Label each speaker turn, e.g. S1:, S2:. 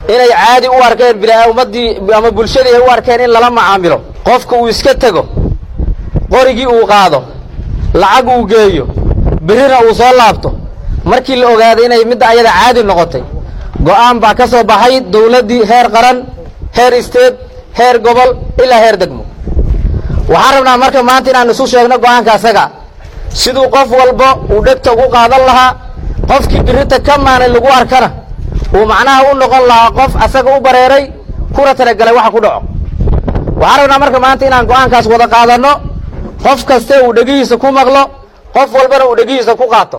S1: inay caadi u arkeen ummaddii ama bulshadii ay u arkeen in lala macaamilo qofka uu iska tego qorigii uu qaado lacag uu geeyo berrina uu soo laabto markii la ogaaday inay midda ayada caadi noqotay go'aan baa ka soo baxay dawladdii heer qaran heer isteed heer gobol ilaa heer degmo waxaan rabnaa marka maanta inaan isu sheegno go'aanka asaga siduu qof walba uu dhegta ugu qaadan lahaa qofkii birrita ka maanay lagu arkana uu macnaha u noqon lahaa qof asaga u bareeray kuna talagalay waxa ku dhaco waxaan rabnaa marka maanta inaan go'aankaas wada qaadanno qof kaste uu dhegihiisa ku maqlo qof walbana uu dhegihiisa ku qaato